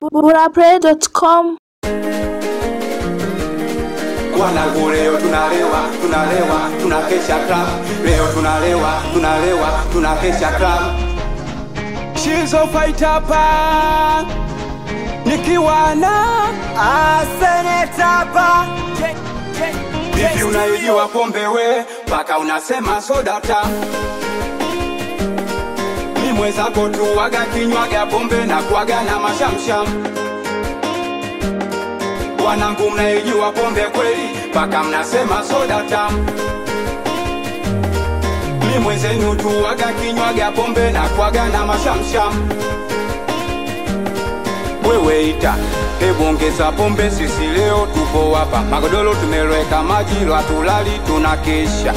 burapray.com Wanangu leo tunalewa, tunalewa, tunakesha club. Leo tunalewa, tunalewa, tunakesha club. Shizo fight hapa nikiwa na Asenetapa Vipi unaijua pombe we mpaka unasema soda tamu? Mi mwenzako tu waga kinywaga pombe na kuaga na mashamsham. Wanangu mnaijua pombe kweli mpaka mnasema soda tamu? Mi mwenzenu tu waga kinywaga pombe na kuaga na mashamsham. Wewe ita hebu ongeza pombe, sisi leo tupo hapa, magodoro tumeloweka maji, lwatulali tunakesha.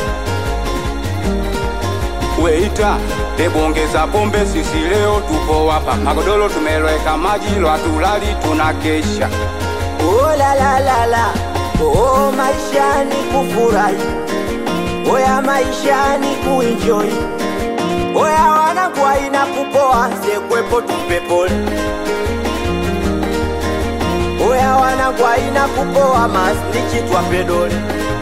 Weita hebu ongeza pombe, sisi leo tupo hapa, magodoro tumeloweka maji, lwatulali tunakesha. Oh la la la la Oh maisha ni kufurahi Oya maisha ni kuenjoy Oya wanangu haina kupoa sekwepo tupe pole Oya wanangu haina kupoa masnichi twape dole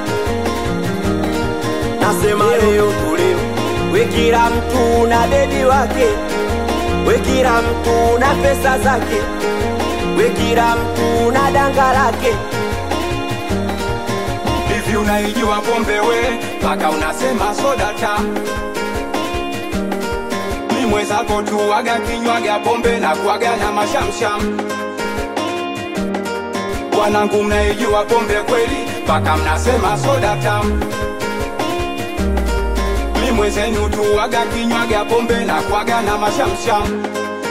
Nasema leo tuleo We kila mtu na bebi wake We kila mtu na pesa zake We kila mtu na danga lake Hivi unaijua pombe we mpaka unasema soda tamu? Mi mwenzako tu waga kinywaga pombe na kuaga na mashamsham. Wanangu mnaijua pombe kweli mpaka mnasema soda tamu? Mi mwenzenu tu waga kinywaga pombe na kuaga na mashamsham.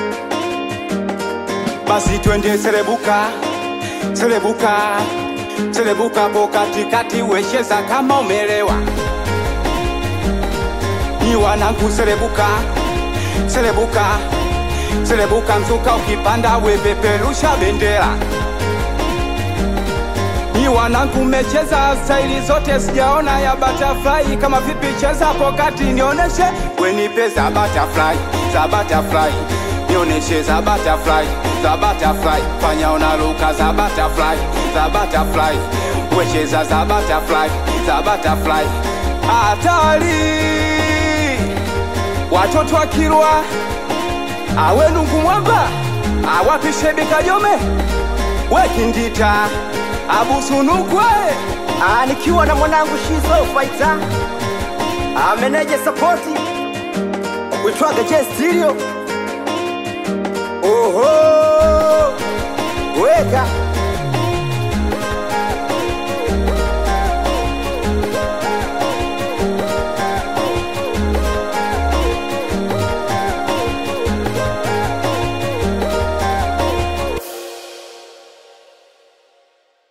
Basi twende serebuka, serebuka, serebuka po katikati, wecheza kama umelewa. Ni wanangu serebuka, serebuka, serebuka, mzuka ukipanda wepeperusha bendera. Ni wanangu mecheza staili zote, sijaona ya butterfly. Kama vipi cheza hapo kati, nioneshe wenipe za butterfly, za butterfly, nioneshe za butterfly, za butterfly, fanya unaruka za butterfly, za butterfly, wecheza za butterfly, za butterfly, hatari watoto wa Kilwa awenungu mwamba awapishe bikajome wekindita abusunukwe Ah, nikiwa na mwanangu Shizo Fighter ameneje sapoti kuitwaga J Stereo. Oho,